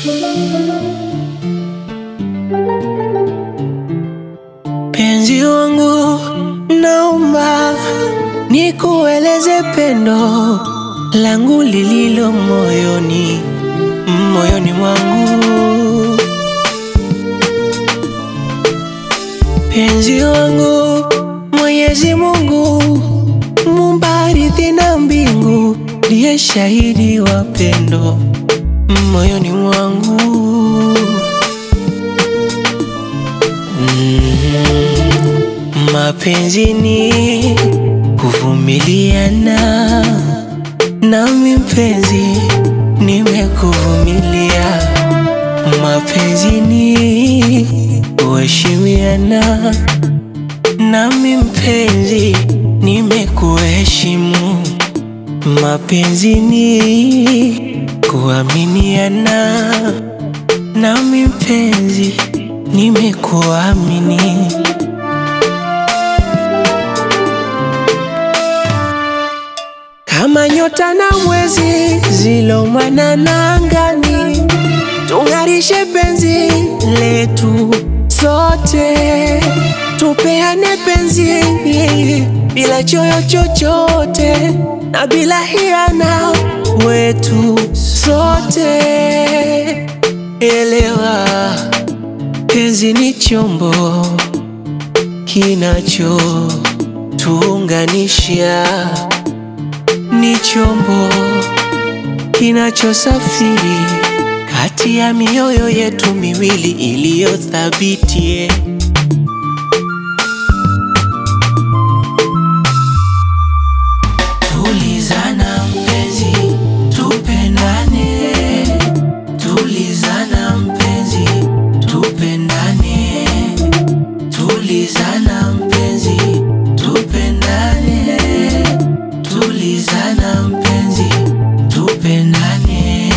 Penzi wangu, naomba nikueleze pendo langu lililo moyoni, moyoni mwangu. Penzi wangu, Mwenyezi Mungu muumba ardhi na mbingu, ndiye shahidi wa pendo moyoni mwangu. Mm, mapenzi ni kuvumiliana, nami mpenzi nimekuvumilia. Mapenzi ni kuheshimiana, nami mpenzi nimekuheshimu. Mapenzi ni kuaminiana, nami mpenzi nimekuamini. Kama nyota na mwezi zilomwanana angani, tung'arishe penzi letu sote, tupeane penzi bila choyo chochote na bila hiana wetu sote. Elewa, penzi ni chombo kinachotuunganisha, ni chombo kinachosafiri kati ya mioyo yetu miwili iliyothabiti. Tulizana mpenzi, tupendane. Tulizana mpenzi, tupendane. Tulizana mpenzi, tupendane. Tulizana mpenzi, tupendane.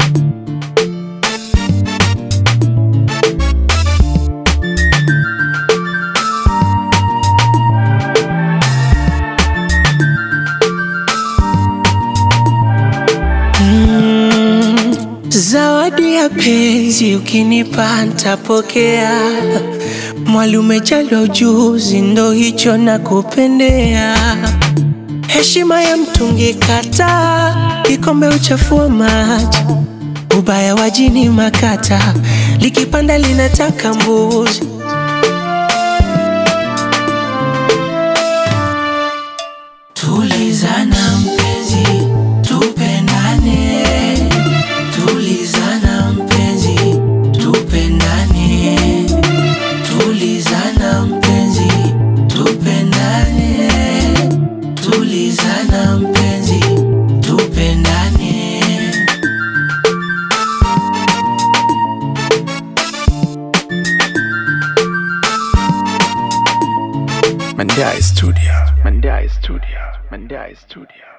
Mm, zawadi ya penzi ukinipa ntapokea. Mwali umejaliwa ujuzi, ndo hicho nakupendea. Heshima ya mtungi kataa, kikombe uchafua maji. Ubaya wa jini makata, likipanda linataka mbuzi. Tulizana mpenzi, tupendane. Tulizana mpenzi, tupendane. Tulizana mpenzi, tupendane. Tulizana mpenzi, tupendane. Mandai Studio. Mandai Studio. Mandai Studio.